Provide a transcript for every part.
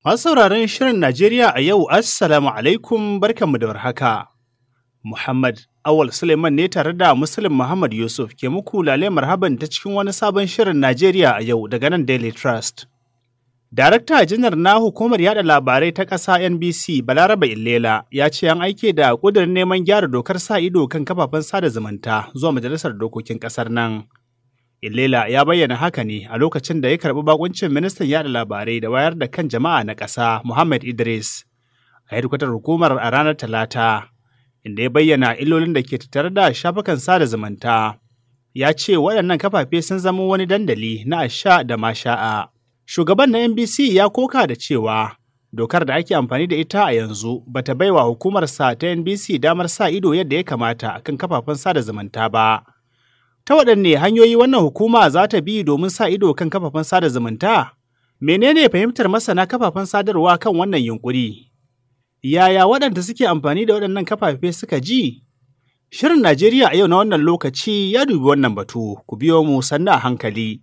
Masu sauraron Shirin Najeriya a yau, Assalamu alaikum barkanmu da warhaka. Muhammad Awal Suleiman ne tare da Muslim Muhammad Yusuf ke muku lale marhaban ta cikin wani sabon Shirin Najeriya a yau daga nan Daily Trust. Darakta janar na hukumar yada labarai ta ƙasa NBC Balaraba Illela ya ce an aike da ƙudurin neman gyara dokar sa ido kan kafafen sada zumunta zuwa majalisar dokokin ƙasar nan. Illela ya bayyana haka ne a lokacin da ya karɓi bakuncin ministan yada labarai da wayar da kan jama'a na ƙasa Muhammad Idris a hedkwatar hukumar a ranar Talata, inda ya bayyana illolin da ke tattare da shafukan sada zumunta. Ya ce waɗannan kafafe sun zama wani dandali na asha da masha'a. Shugaban na NBC ya koka da cewa dokar da ake amfani da ita a yanzu bata baiwa hukumarsa ta NBC damar sa ido yadda ya kamata akan kafafen sada zumunta ba. Ta waɗanne hanyoyi wannan hukuma za ta bi domin sa ido kan kafafen sada zumunta? Menene fahimtar masana kafafen sadarwa kan wannan yunkuri? Yaya waɗanda suke amfani da waɗannan kafafe suka ji? Shirin Najeriya a yau na wannan lokaci ya dubi wannan batu, ku biyo mu sannu a hankali.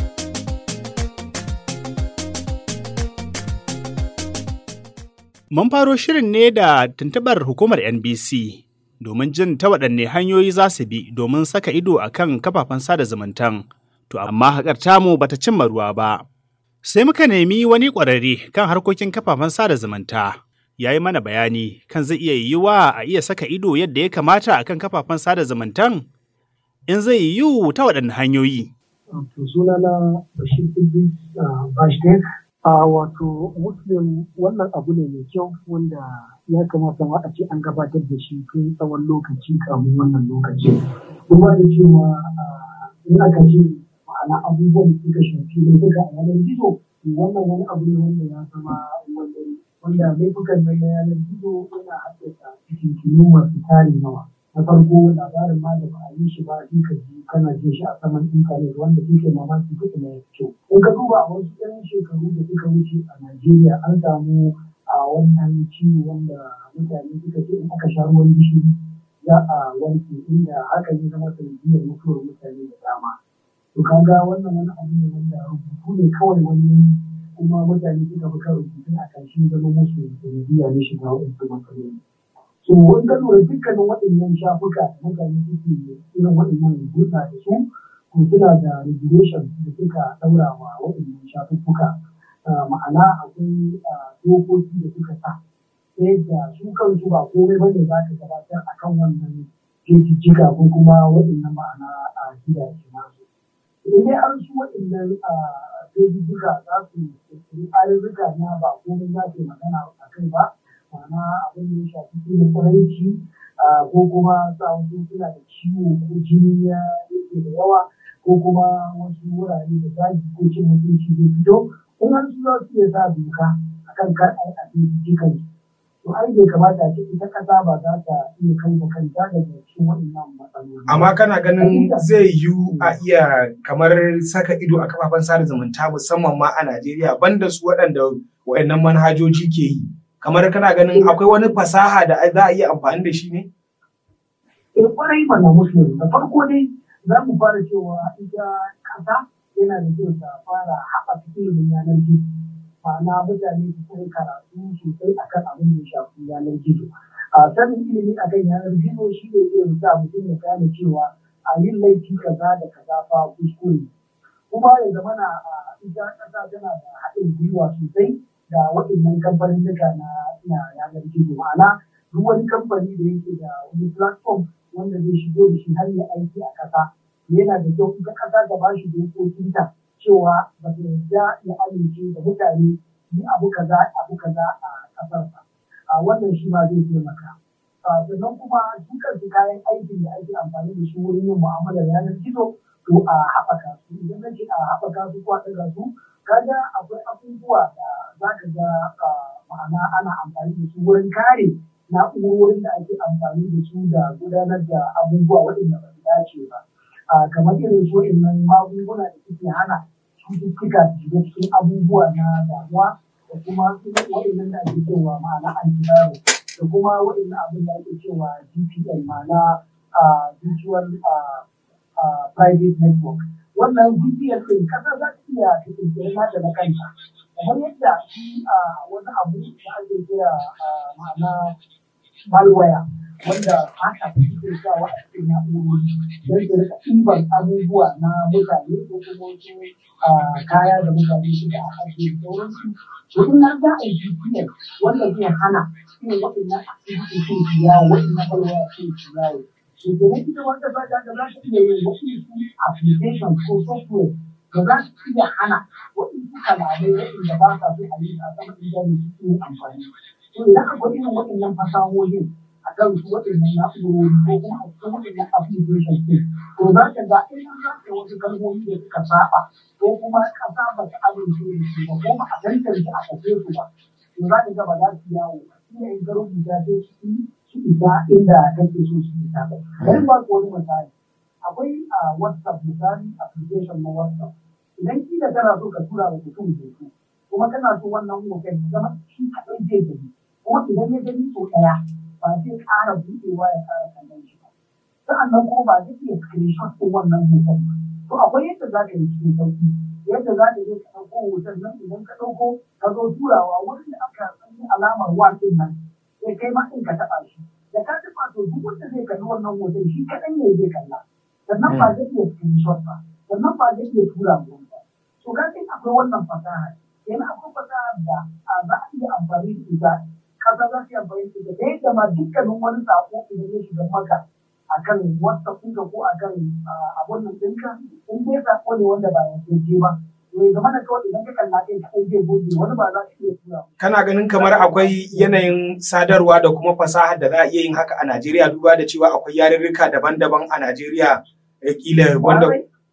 Mun faro shirin ne da tuntuɓar hukumar NBC domin jin ta waɗanne hanyoyi za su bi domin saka ido a kan kafafen sada zumuntan. To amma haƙar tamu bata cimma ruwa ba. Sai muka nemi wani ƙwararre kan harkokin kafafen sada zumunta. Ya yi mana bayani kan zai iya yiwuwa a iya saka ido yadda ya kamata a kan kafafen sada zumuntan? In zai yiwu ta waɗanne hanyoyi? To sunana Bashir Idris Bashir a wato muslim wannan abu ne mai kyau wanda ya kamata ma a ce an gabatar da shi tun tsawon lokaci kamun wannan lokaci kuma da cewa in aka ce ma'ana abubuwan da suka shafi laifuka a yanar gizo wannan wani abu ne wanda ya zama wanda laifukan na yanar gizo yana haddasa fitintunu masu tarin yawa na farko labarin ma da ba a yi shi ba duka ji kana jin shi a saman intanet wanda duke mamaki kuɗi na kyau in ka duba a wasu ɗan shekaru da suka wuce a najeriya an samu a wannan ciwo wanda mutane suka ce in aka sha ruwan gishiri za a wanke inda hakan ya zama sanadiyar mutuwar mutane da dama to kaga wannan wani abu ne wanda rubutu ne kawai wani kuma mutane suka fi kan rubutun a ƙarshen zama musu sanadiyya ne shiga waɗansu matsaloli so in ka lura dukkanin waɗannan shafuka da mutane suke irin waɗannan hulɗa da su to suna da regulation da suka ɗaura wa waɗannan shafuffuka ma'ana akwai dokoki da suka sa ta yadda su kansu ba komai ba ne za ka gabatar a kan wannan jejijjiga ko kuma waɗannan ma'ana a gidaje nasu in dai an su waɗannan jejijjiga za su ƙirƙiri ayyuka na ba komai za su magana a kai ba ma'ana abin da ya shafi filin kwaranci ko kuma sa wasu suna da ciwo ko jini ya yake da yawa ko kuma wasu wurare da zagi ko cin mutunci zai fito in har su za su iya sa doka akan kar a yi a jikan to ai bai kamata ce ita kasa ba za ta iya kai da kanta daga cikin waɗannan matsaloli. Amma kana ganin zai yiwu a iya kamar saka ido a kafafen sada zumunta musamman ma a Najeriya banda su waɗanda waɗannan manhajoji ke yi. kamar kana ganin akwai wani fasaha da za a iya amfani da shi ne? Eh kwarai mana musulmi da farko dai za mu fara cewa ita kasa yana da kyau ta fara haɓaka ilimin yanar gizo ma'ana mutane su kai karatu sosai akan abin da ya shafi yanar gizo a sanin ilimi akan yanar gizo shi ne zai sa mutum ya gane cewa a yin laifi kaza da kaza fa kuskure kuma ya zama na ita kasa tana da haɗin gwiwa sosai da waɗannan kamfanin na na yanar gizo ma'ana duk wani kamfani da yake da wani platform wanda zai shigo da shi har ya aiki a ƙasa yana da kyau ita ƙasa ta ba shi dokokinta cewa ba ta yarda ya amince da mutane yi abu kaza abu kaza a ƙasarsa a wannan shi ma zai taimaka sannan kuma su kansu kayan aikin da ake amfani da su wurin yin mu'amalar yanar gizo to a haɓaka su idan na ce a haɓaka su ko a ɗaga su kaga akwai abubuwa da za ka ga ma'ana ana amfani da su wurin kare na'urorin da ake amfani da su da gudanar da abubuwa waɗanda ba su dace ba kamar irin su nan magunguna da suke hana cututtuka su shiga cikin abubuwa na damuwa da kuma waɗannan da ake cewa ma'ana antivirus da kuma waɗannan abin da ake cewa GPL ma'ana virtual private network wannan VPN ɗin kasa za ta iya ta ƙirƙiri nata na kanta kamar yadda shi a wani abu da ake kira ma'ana malware wanda haka suke sawa a cikin na'urori don su rika ɗiban abubuwa na mutane ko kuma wasu kaya da mutane suka a ajiye sauransu to in har za a yi GPS wanda zai hana irin waɗannan activity sun su yawo waɗannan malware sun su yawo to kenan ita wanda ba da za ta iya yin wasu application ko software da za su iya hana waɗansu kalamai waɗanda ba sa so a yi a sama intanet su yi amfani to idan akwai irin waɗannan fasahohin a kan su waɗannan na'urori ko kuma a cikin waɗannan application ɗin to za ka ga in za ka wasu kalmomi da suka saba ko kuma ƙasa ba ta amince da su ba ko ba a tantance a kashe su ba to za ka ga ba za su yawo ba shi ne in ka rubuta sai su su isa inda kake so su isa ba bari ba ku wani misali akwai a whatsapp misali application na whatsapp idan kila kana so ka tura wa mutum hoto kuma kana so wannan hoton ya zama shi kaɗai zai gani kuma idan ya gani sau ɗaya ba zai ƙara buɗewa ya ƙara kallon shi ba sa'annan kuma ba zai iya screenshot ɗin wannan hoton ba to akwai yadda za ka yi cikin sauƙi yadda za ka je ka ɗauko hoton nan idan ka ɗauko ka zo turawa wurin da aka sanya alamar one ɗin nan sai kai ma ɗin ka taɓa shi da ka taɓa to duk wanda zai kalli wannan hoton shi kaɗai ne zai kalla sannan ba zai iya screenshot ba sannan ba zai iya tura wani ba to ka akwai wannan fasaha yana akwai fasaha da za a iya amfani da ita kasa za su yi amfani da ita da yadda ma dukkanin wani sako idan ya shiga maka akan whatsapp ɗinka ko akan abun nan ɗinka in dai sako ne wanda ba ya je ba to ya zama da kawai idan ka kalla kai kai zai goge wani ba za ka iya tura kana ganin kamar akwai yanayin sadarwa da kuma fasahar da za a iya yin haka a Najeriya duba da cewa akwai yarurruka daban-daban a Najeriya kila wanda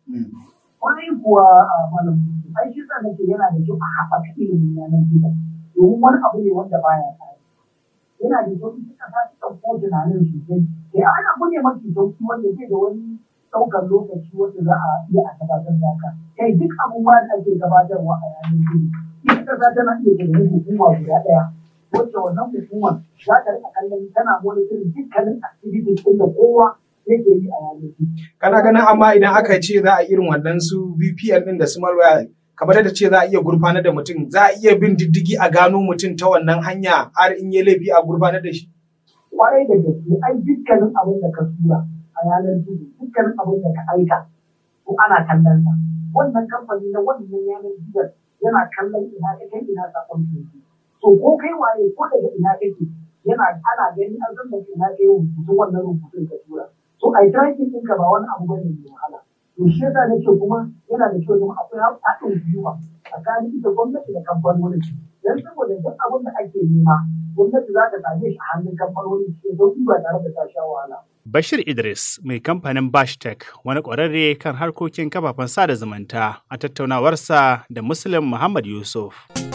Kwarai kuwa malam ai shi sa nake yana da kyau a haɓaka ilimin yanar gizo domin wani abu ne wanda baya tsari. Yana da kyau ita kasa ta ɗauko tunanin sosai. Sai an abu ne mafi sauki wanda zai da wani ɗaukar lokaci wanda za a iya a gabatar da haka. Kai duk abubuwa da ake gabatarwa a yanar gizo. Ita kasa tana iya tunanin hukuma guda ɗaya. Wacce wannan hukumar za ta riƙa kallon tana monitoring dukkanin activities ɗin da kowa yake yi a yanar gizo. Kana ganin amma idan aka ce za a irin wannan su VPN ɗin da su malware kamar da ce za a iya gurfanar da mutum za a iya bin diddigi a gano mutum ta wannan hanya har in yi laifi a gurfanar da shi. Kwarai da gaske ai dukkanin abin da ka tura a yanar gizo dukkanin abin da ka aika ko ana kallon sa wannan kamfani na wannan yanar gizo yana kallon ina ka kai ina sakon ke to ko kai waye ko daga ina kake yana ana gani an san da ina kai rubutun wannan rubutun ka tura to ai tracking ɗinka ba wani abu bane mai wahala to shi yasa nake kuma yana da kyau zama akwai haɗin gwiwa tsakanin ita gwamnati da kamfanoni dan saboda duk abin da ake nema gwamnati za ta same shi a hannun kamfanoni cikin sauƙi ba tare da ta sha wahala. Bashir Idris mai kamfanin Bashtech wani ƙwararre kan harkokin kafafen sada zumunta a tattaunawarsa da Muslim Muhammad Yusuf.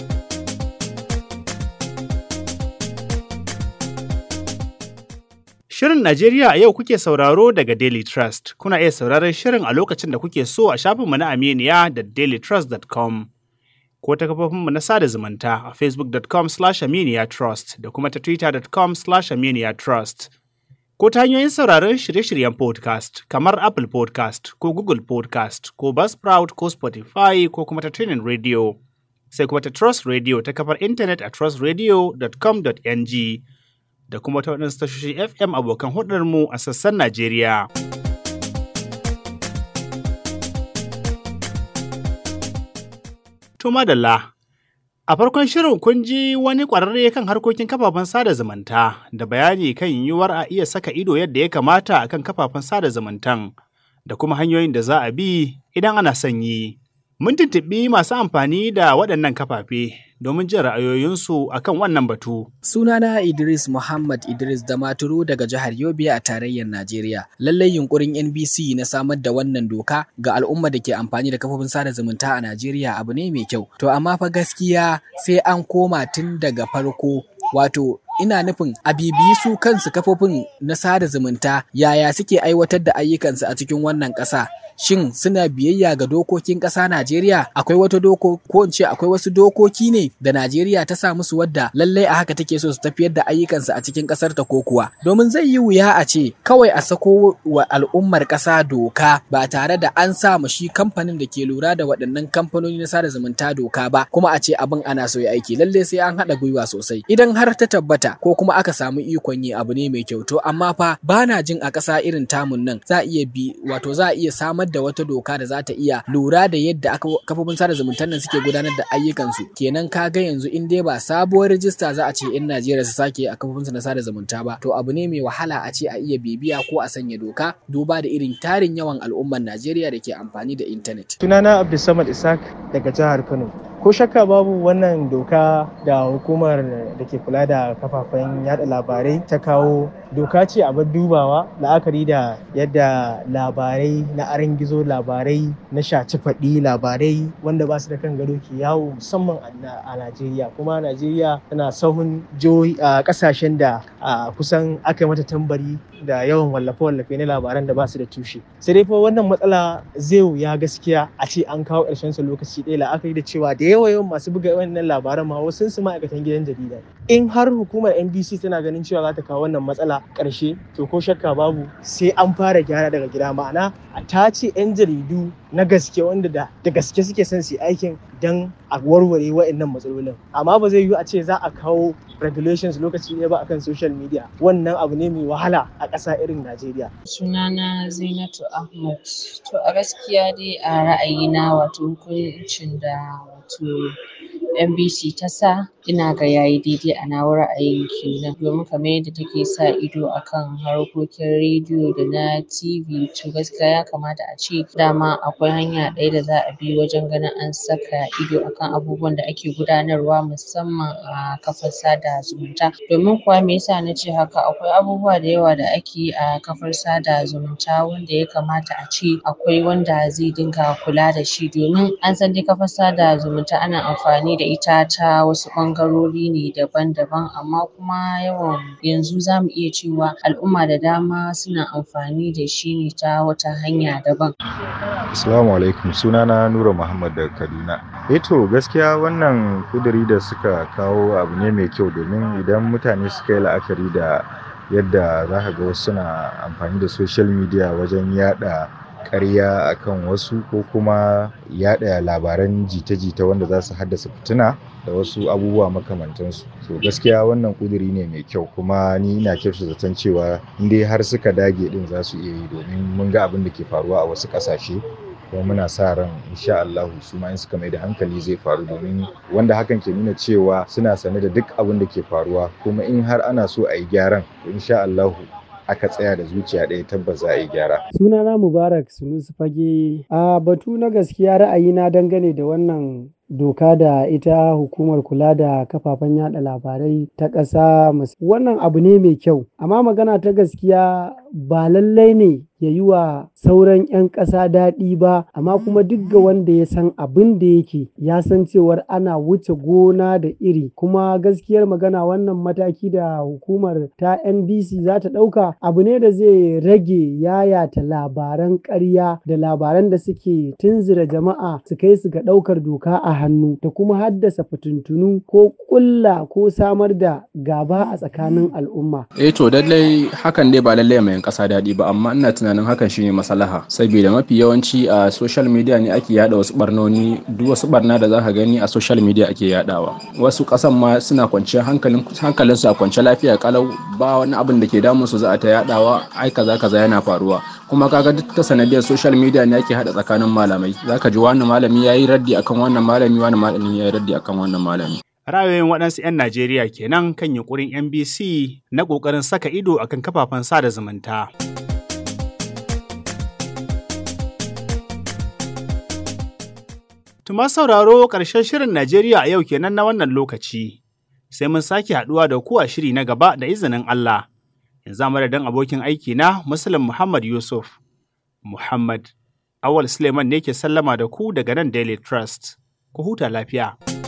Shirin Najeriya a yau kuke sauraro daga Daily Trust. Kuna iya sauraron shirin a lokacin da kuke so a shafinmu na Aminiya da dailytrust.com ko ta kafofinmu na sada zumunta a facebook.com slash aminiya trust da kuma ta twitter.com slash aminiya trust. Ko ta hanyoyin sauraron shirye-shiryen podcast kamar Apple podcast ko Google podcast ko Buzzsprout ko Spotify ko kuma ta tunin radio. Sai kuma ta Trust Radio ta kafar intanet a trustradio.com.ng. da kuma ta waɗansu tashoshin FM abokan hudarmu a sassan Najeriya. To madalla, a farkon shirin kun ji wani ƙwararre kan harkokin kafafen sada zumunta da bayani kan yiwuwar a iya saka ido yadda ya kamata a kan kafafen sada zumuntan da kuma hanyoyin da za a bi idan ana son yi. Mun tuntuɓi masu amfani da waɗannan kafafe domin jin ra'ayoyinsu akan wannan batu. Sunana Idris Muhammad Idris Damaturu daga jihar Yobe a tarayyar Najeriya. Lallai yunkurin NBC na samar da wannan doka ga al'umma da ke amfani da kafofin sada zumunta a Najeriya abu ne mai kyau. To amma fa gaskiya sai an koma tun daga farko wato ina nufin a bibiyi su kansu kafofin na sada zumunta yaya suke aiwatar da ayyukansu a cikin wannan ƙasa shin suna biyayya ga dokokin ƙasa Najeriya akwai wata doko ko in ce akwai wasu dokoki ne da Najeriya ta sa musu wadda lallai a haka take so su tafiyar da ayyukansu a cikin ƙasar ta ko kuwa domin zai yi wuya a ce kawai a sako wa al'ummar ƙasa doka ba tare da an sa mu shi kamfanin da ke lura da waɗannan kamfanoni na sada zumunta doka ba kuma a ce abin ana so ya aiki lalle sai an haɗa gwiwa sosai idan har ta tabbata ko kuma aka samu ikon yi abu ne mai kyau to amma fa ba na jin a ƙasa irin tamun nan za a iya bi wato za a iya samar da wata doka da za ta iya lura da yadda kafofin sada zumuntar nan suke gudanar da ayyukansu kenan ka ga yanzu in dai ba sabuwar rijista za a ce in Najeriya su sake a kafofinsu na sada zumunta ba to abu ne mai wahala a ce a iya bibiya ko a sanya doka duba da irin tarin yawan al'ummar Najeriya da ke amfani da intanet. Sunana Abdulsamad Isaac daga jihar Kano. ko shakka babu wannan doka da hukumar da ke kula da kafafen yada labarai ta kawo doka ce abin dubawa la'akari da yadda labarai na aran gizo labarai na shaci faɗi labarai wanda ba su da kan gado ke yawo musamman a najeriya kuma najeriya tana sahun jihohi a kasashen da kusan aka yi mata tambari da yawan wallafe-wallafe na labaran da ba su da tushe sai dai fa wannan matsala zai wuya gaskiya a ce an kawo ƙarshen sa lokaci ɗaya la'akari da cewa da yawa yawan masu buga wannan labaran ma wasu su ma'aikatan gidan jarida in har hukumar NBC tana ganin cewa za ta kawo wannan matsala ƙarshe to ko shakka babu sai an fara gyara daga gida ma'ana a tace 'yan jaridu na gaske wanda da da gaske suke son su aikin dan a warware wa'annan matsalolin amma ba zai yiwu a ce za a kawo regulations lokaci ne ba akan social media wannan abu ne mai wahala a ƙasa irin Najeriya. Sunana Zainatu Ahmad. To a gaskiya dai a ra'ayina wato hukuncin da wato NBC ta sa ina ga yayi daidai a nawa ra'ayin kenan domin kamar yadda take sa ido akan harkokin rediyo da na TV to gaskiya ya kamata a ce dama akwai hanya ɗaya da za a bi wajen ganin an saka ido akan abubuwan da ake gudanarwa musamman a kafar sada zumunta domin kuwa me yasa na ce haka akwai abubuwa da yawa da ake yi a kafar sada zumunta wanda ya kamata a ce akwai wanda zai dinga kula da shi domin an san dai kafar sada zumunta ana amfani da ita ta wasu ɓangarori ne daban-daban amma kuma yawan yanzu zamu iya cewa al'umma da dama suna amfani da shi ne ta wata hanya daban. Assalamu alaikum sunana Nura Muhammad daga Kaduna. Eh to gaskiya wannan ƙuduri da suka kawo abu ne mai kyau domin idan mutane suka yi la'akari da yadda za ka ga wasu suna amfani da social media wajen yaɗa ƙarya akan wasu ko kuma yaɗa labaran jita-jita wanda za su haddasa fitina da wasu abubuwa makamantansu so gaskiya wannan ƙuduri ne mai kyau kuma ni ina kyautata zaton cewa in dai har suka dage din za su iya yi domin mun ga abin da ke faruwa a wasu ƙasashe kuma muna sa ran insha Allah su ma in suka mai da hankali zai faru domin wanda hakan ke nuna cewa suna sane da duk abin da ke faruwa kuma in har ana so a yi gyaran to insha Allah aka tsaya da zuciya ɗaya tabbas za a yi gyara. Sunana Mubarak Sunusi Fage a batu na gaskiya ra'ayina dangane da wannan doka da ita hukumar kula da kafafen yada labarai ta ƙasa wannan abu ne mai kyau amma magana ta gaskiya ba lallai ne ya yi wa sauran 'yan ƙasa daɗi ba amma kuma duk ga wanda ya san abin da yake ya san cewar ana wuce gona da iri kuma gaskiyar magana wannan mataki da hukumar ta NBC za ta ɗauka abu ne da zai rage yayata labaran ƙarya da labaran da suke tunzura jama'a su kai su ga ɗaukar doka a hannu da kuma haddasa fitintunu ko ƙulla ko samar da gaba a tsakanin al'umma. Eh to lallai hakan dai ba lallai mai ƙasa daɗi ba amma ina tunanin hakan shine maslaha saboda mafi yawanci a social media ne ake yada wasu barnoni duk wasu barna da zaka gani a social media ake yadawa wasu ƙasan ma suna kwanciyar hankalin hankalin su a kwance lafiya kalau ba wani abin da ke damun su za a ta yadawa ai kaza kaza yana faruwa kuma kaga duk ta sanadiyar social media ne ake hada tsakanin malamai zaka ji wani malami yayi raddi akan wannan malami wani malami yayi raddi akan wannan malami Ra'ayoyin waɗansu 'yan Najeriya kenan kan yunkurin NBC na ƙoƙarin saka ido akan kafafen sada zumunta. Tuma sauraro ƙarshen shirin Najeriya a yau kenan na wannan lokaci. Sai mun sake haɗuwa da ku a shiri na gaba da izinin Allah. Yanzu madadin abokin aiki na Muslim Muhammad Yusuf. Muhammad Awal Suleiman ne ke sallama da ku daga nan Daily Trust. Ku huta lafiya.